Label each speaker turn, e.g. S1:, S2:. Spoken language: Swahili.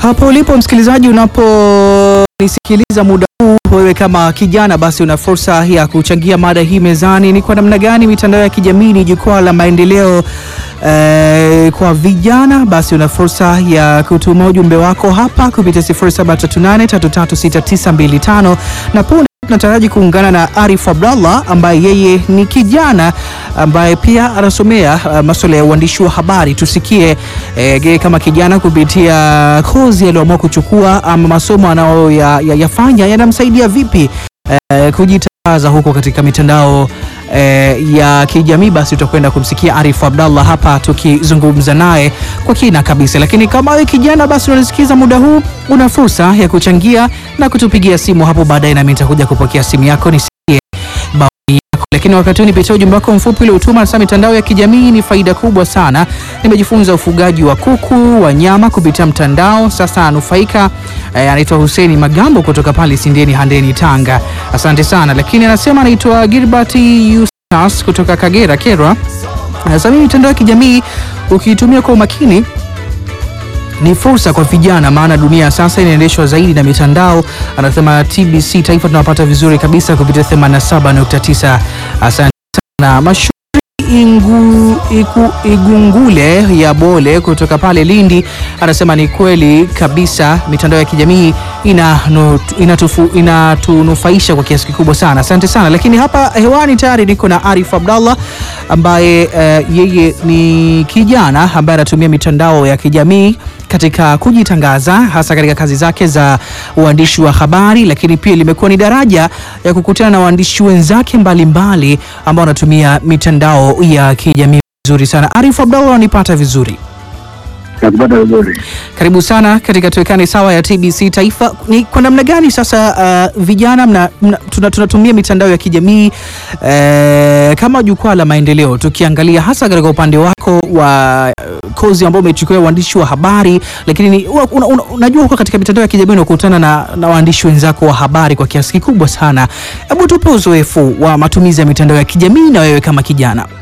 S1: Hapo ulipo msikilizaji, unaponisikiliza muda huu, wewe kama kijana, basi una fursa ya kuchangia mada hii mezani. Ni kwa namna gani mitandao ya kijamii ni jukwaa la maendeleo eh, kwa vijana? Basi una fursa ya kutuma ujumbe wako hapa kupitia 0738336925 na punde tunataraji kuungana na Arif Abdallah ambaye yeye ni kijana ambaye pia anasomea uh, masuala ya uandishi wa habari. Tusikie eh, yeye kama kijana kupitia kozi aliyoamua kuchukua ama masomo anayoyafanya yanamsaidia vipi eh, kujitangaza huko katika mitandao eh, ya kijamii. Basi utakwenda kumsikia Arif Abdallah hapa tukizungumza naye kwa kina kabisa. Lakini kama wewe kijana, basi unanisikiza muda huu, una fursa ya kuchangia na kutupigia simu hapo baadaye, nami nitakuja kupokea simu yako nisikie maoni yako. Lakini wakati huu nipitia ujumbe wako mfupi uliotuma. Nasema mitandao ya kijamii ni faida kubwa sana. Nimejifunza ufugaji wa kuku wa nyama kupitia mtandao, sasa anufaika. Eh, anaitwa Hussein Magambo kutoka pale Sindeni Handeni, Tanga. Asante sana. Lakini anasema anaitwa Gilbert Eustace kutoka Kagera, Kerwa. Anasema mitandao ya kijamii ukiitumia kwa umakini ni fursa kwa vijana, maana dunia sasa inaendeshwa zaidi na mitandao. Anasema TBC Taifa tunawapata vizuri kabisa kupitia 87.9. Asante sana Mashu Ingu, iku, Igungule ya Bole kutoka pale Lindi anasema ni kweli kabisa, mitandao ya kijamii inanu- inatufu- inatunufaisha kwa kiasi kikubwa sana. Asante sana. Lakini hapa hewani tayari niko na Arif Abdallah ambaye eh, yeye ni kijana ambaye anatumia mitandao ya kijamii katika kujitangaza hasa katika kazi zake za uandishi wa habari, lakini pia limekuwa ni daraja ya kukutana na waandishi wenzake mbalimbali ambao wanatumia mitandao ya kijamii vizuri sana. Arif Abdallah, wanipata vizuri?
S2: nakupata vizuri.
S1: Karibu sana katika Tuwekane Sawa ya TBC Taifa. Ni kwa namna gani sasa uh, vijana mna, mna, tuna, tunatumia mitandao ya kijamii eh, kama jukwaa la maendeleo, tukiangalia hasa katika upande wako wa uh, kozi ambao umechukua uandishi wa habari, lakini ni, una, una, una, unajua huko katika mitandao ya kijamii unakutana na, na waandishi wenzako wa habari kwa kiasi kikubwa sana. Hebu tupe uzoefu wa matumizi ya mitandao ya kijamii na wewe kama kijana.